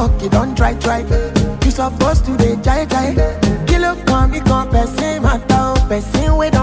work, you don't try, try. You supposed to dey jai, jai. Kilo come, me come, person matter, oh, person with